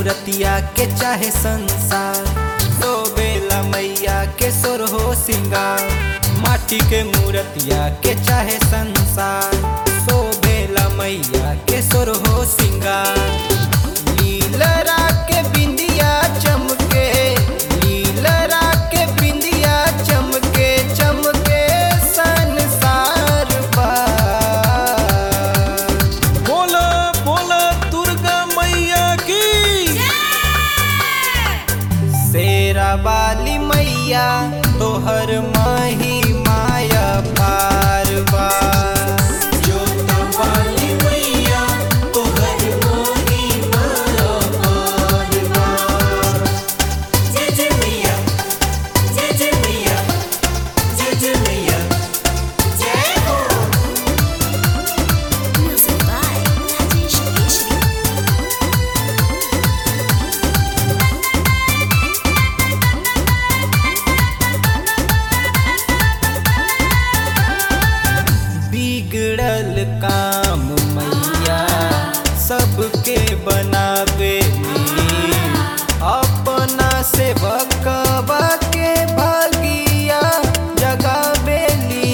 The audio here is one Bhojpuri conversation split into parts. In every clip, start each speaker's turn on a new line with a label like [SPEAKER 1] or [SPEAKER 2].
[SPEAKER 1] मूर्तिया के चाहे संसार तो बेला मैया के सोर हो सिंगार माटी के मूर्तिया के चाहे संसार सो बेला मैया के सोर हो सिंगार लीलरा के बिंदिया चमके लीलरा के बिंदिया चमके चमके संसार पार
[SPEAKER 2] बोला बोला दुर्गा मैया की
[SPEAKER 1] शेरा वाली मैया तोहर माही माया पार बा
[SPEAKER 3] Music by Rajesh Keshri.
[SPEAKER 1] बिगड़ल काम मैया सबके बनावे अपना से भकवा के भागिया जगावेली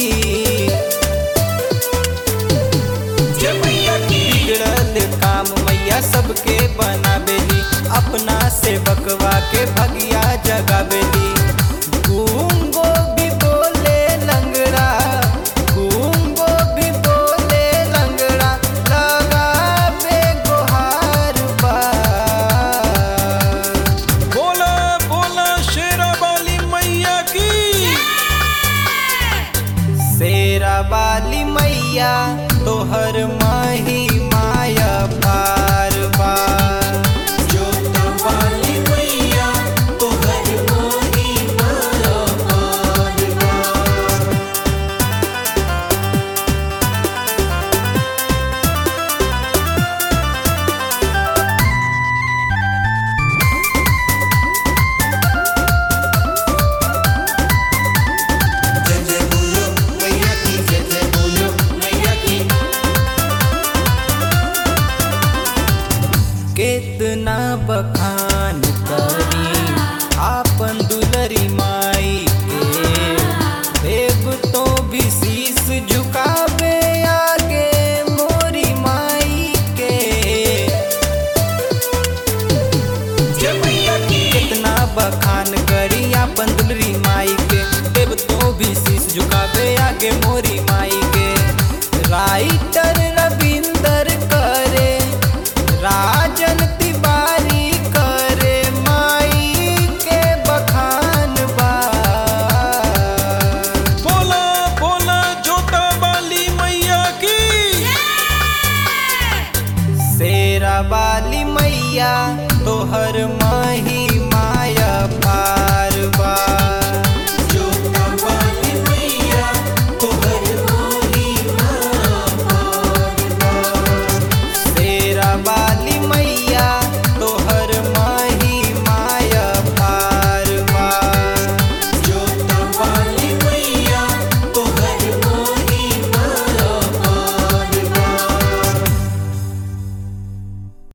[SPEAKER 1] बिगड़ल काम मैया सबके बनावेली अपना से बकवा के भगिया जगावेली गूंगो भी बोले लंगड़ा गूंगो भी बोले लंगड़ा लगावे गुहार बार
[SPEAKER 2] बोला बोला शेरा वाली मैया की
[SPEAKER 1] शेरा वाली मैया तोहर माही माया पार बार कितना बखान करी आपन दुलरी माई के देव तो भी शीस झुकावे आगे मोरी माई के कितना बखान करी आपन दुलरी माई के देव तो भी शीस झुकावे आगे मोरी माई के राइटर रविंदर करे राजन तिवारी करे माई के बखान बा
[SPEAKER 2] बोला बोला जोता वाली मैया की
[SPEAKER 1] शेरा वाली मैया तोहर